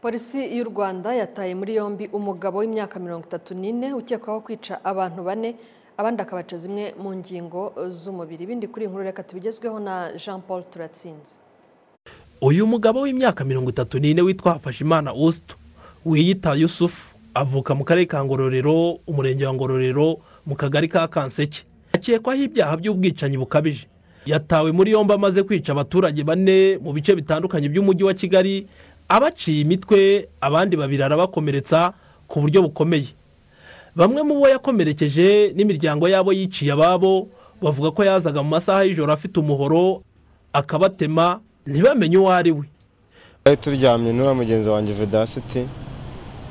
polisi y'u rwanda yataye muri yombi umugabo w'imyaka mirongo itatu n'ine ukekwaho kwica abantu bane abandi akabaca zimwe mu ngingo z'umubiri ibindi kuri iyi nkuru reka tubigezweho na jean paul turatsinze uyu mugabo w'imyaka mirongo itatu n'ine witwa hafashimana usito wiyita yusufu avuka mu karere ka ngororero umurenge wa ngororero mu kagari ka kanseke akekwaho ibyaha by'ubwicanyi bukabije yatawe muri yombi amaze kwica abaturage bane mu bice bitandukanye by'umujyi wa kigali abaciye imitwe abandi babiri arabakomeretsa ku buryo bukomeye bamwe mu bo yakomerekeje n'imiryango yabo yiciye ababo bavuga ko yazaga mu masaha y'ijoro afite umuhoro akabatema ntibamenye uwo ari we twari turyamye nura mugenzi wanjye vedasiti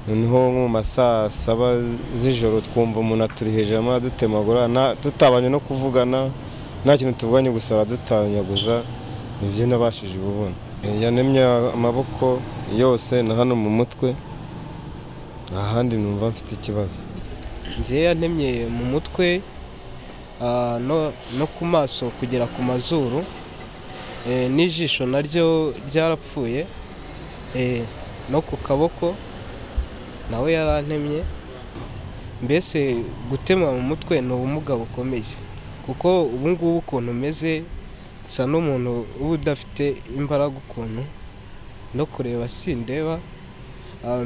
noneho nko mu masaha saba z'ijoro twumva umuntu aturi hejuru arimo aradutemagura tutabanje no kuvugana nta kintu tuvuganye gusa aradutanyaguza nibyo nabashije ububona yanemye amaboko yose na hano mu mutwe nta handi numva mfite ikibazo ngewe yanemye mu mutwe no ku maso kugera ku mazuru n'ijisho naryo ryarapfuye no ku kaboko nawe yarantemye mbese gutema mu mutwe ni ubumuga bukomeye kuko ubu ngubu ukuntu umeze nsa n'umuntu uba udafite imbaraga ukuntu no kureba sindeba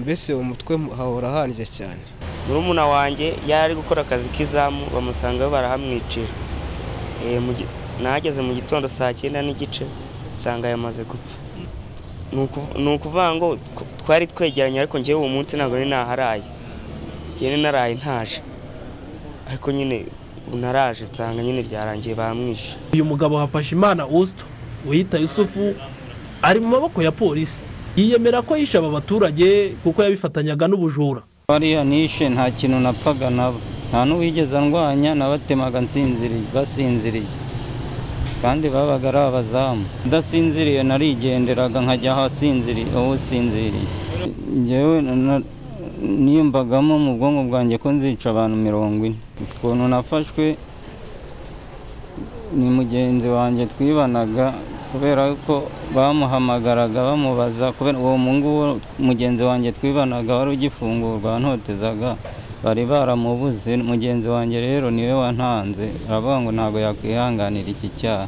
mbese umutwe hahora hanjye cyane murumuna wanjye yari ari gukora akazi k'izamu bamusangayo barahamwicira nahageze mu gitondo saa cyenda n'igice nsanga yamaze gupfa ni ukuvuga ngo twari twegeranye ariko ngewe uwo munsi ntabwo nari naharaye ngewe naraye ntaje ariko nyine naraje nsanga nyine byarangiye bamwishe uyu mugabo hafashe imana usito wiyita yusufu ari mu maboko ya polisi yiyemera ko yishe aba baturage kuko yabifatanyaga n'ubujura bariya nishe nta kintu napfaga nabo nta n'uwigeze andwanya nabatemaga nsinziriye basinziriye kandi babaga ari abazamu udasinziriye narigenderaga nkajya ahasinziriye aho usinziriye ngewe niyumvagamo mu bwonko bwanjye ko nzica abantu mirongo ine ukuntu nafashwe ni mugenzi wanjye twibanaga kubera ko bamuhamagaraga bamubaza kubera uwo nguwo mugenzi wanjye twibanaga wari ugifungurwa ntotezaga bari baramubuze mugenzi wanjye rero niwe wantanze aravuga ngo ntabwo yakwihanganira iki cyaha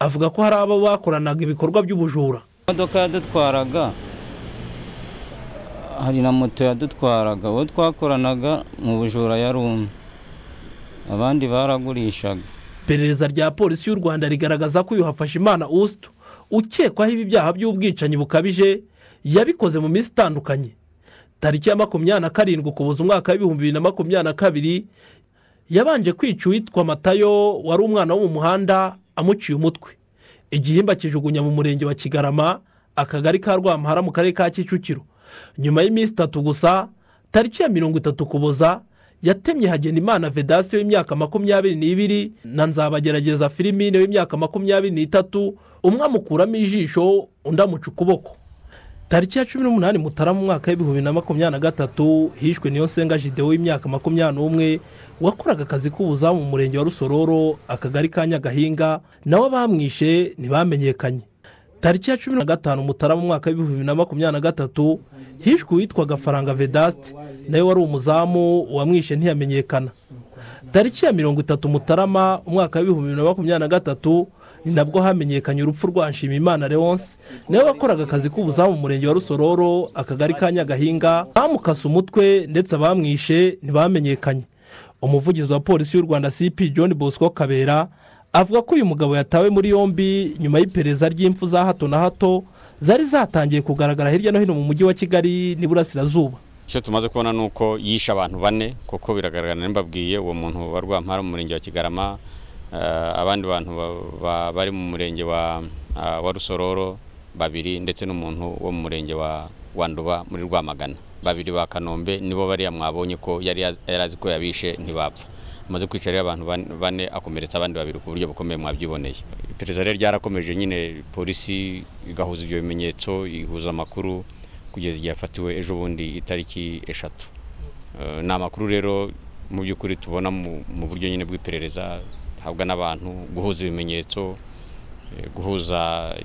avuga ko hari abo bakoranaga ibikorwa by'ubujura imodoka yadutwaraga hari na moto yadutwaraga uwo twakoranaga mu bujura yari umwe abandi baragurishaga iperereza rya polisi y'u rwanda rigaragaza ko uyu hafashe imana usito ukekwaho ibi byaha by'ubwicanyi bukabije yabikoze mu minsi itandukanye tariki ya makumyabiri na karindwi ukuboza umwaka w'ibihumbi bibiri na makumyabiri na kabiri yabanje kwica uwitwa matayo wari umwana wo mu muhanda amuciye umutwe igihimba kijugunya mu murenge wa kigarama akagari ka rwamuhara mu karere ka kicukiro nyuma y'iminsi itatu gusa tariki ya mirongo itatu ukuboza yatemye hagenda imana vedasiyo w'imyaka makumyabiri n'ibiri na nzabagerageza filimine w'imyaka makumyabiri n'itatu umwe amukuramo ijisho undi amuca ukuboko tariki ya cumi n'umunani mutarama umwaka w'ibihumbi bibiri na makumyabiri na gatatu hishwe niyo nsenga jidewo w'imyaka makumyabiri n'umwe wakoraga akazi k'ubuzamu mu murenge wa rusororo akagari ka nyagahinga nawe bamwishe ntibamenyekanye tariki ya cumi na gatanu mutarama umwaka w'ibihumbi bibiri na makumyabiri na gatatu hishwe uwitwa gafaranga vedasite nawe wari umuzamu uwamwishe ntiyamenyekana tariki ya mirongo itatu mutarama umwaka w'ibihumbi bibiri na makumyabiri na gatatu ni nabwo hamenyekanye urupfu rwa nshimimana leonce nawe wakoraga akazi k'ubuzamu mu murenge wa rusororo akagari ka nyagahinga bamukase umutwe ndetse abamwishe ntibamenyekanye umuvugizi wa polisi y'u rwanda cp john bosco kabera avuga ko uyu mugabo yatawe muri yombi nyuma y'iperereza ry'impfu za hato na hato zari zatangiye kugaragara hirya no hino mu mujyi wa kigali n'iburasirazuba icyo tumaze kubona ni uko yishe abantu bane kuko biragaragara n'imbabwiye uwo muntu wa rwampara mu murenge wa kigarama abandi bantu bari mu murenge wa rusororo babiri ndetse n'umuntu wo mu murenge wa nduba muri rwamagana babiri ba kanombe nibo bariya mwabonye ko yari azi ko yabishe ntibapfa amaze kwica rero abantu bane akomeretsa abandi babiri ku buryo bukomeye mwabyiboneye iperereza rero ryarakomeje nyine polisi igahuza ibyo bimenyetso ihuza amakuru kugeza igihe yafatiwe ejo bundi itariki eshatu ni amakuru rero mu by'ukuri tubona mu buryo nyine bw'iperereza habwa n'abantu guhuza ibimenyetso eh, guhuza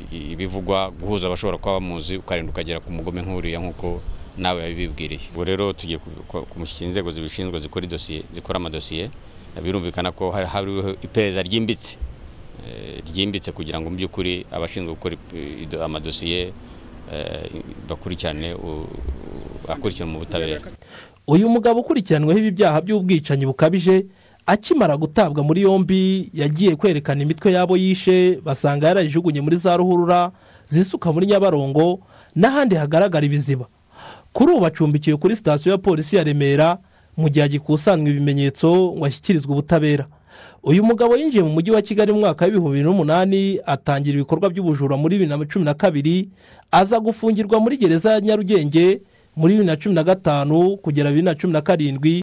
i- ibivugwa guhuza abashobora kuba bamuzi ukarinda ukagera ku mugome nk'uriya nk'uko nawe yabibibwiriye ubwo rero tugiye ku- ku- kumushyikira inzego zibishinzwe zikora idosiye zikora amadosiye birumvikana ko hari hariho iperereza ryimbitse eh, ryimbitse kugira ngo mu by'ukuri abashinzwe gukora ip- ido- amadosiye eh, bakurikirane u- u- akurikirane mu butabera uyu mugabo ukurikiranyweho ibi byaha by'ubwicanyi bukabije akimara gutabwa muri yombi yagiye kwerekana imitwe y'abo yishe basanga yarayijugunye muri za ruhurura zisuka muri nyabarongo n'ahandi hagaragara ibiziba kuri ubu acumbikiwe kuri sitasiyo ya polisi ya remera mu gihe agikusanwa ibimenyetso ngo ashyikirizwe ubutabera uyu mugabo yinjiye mu mujyi wa kigali mu mwaka w'ibihumbi bibiri n'umunani atangira ibikorwa by'ubujura muri bibiri na cumi na kabiri aza gufungirwa muri gereza ya nyarugenge muri bibiri na cumi na gatanu kugera bibiri na cumi na karindwi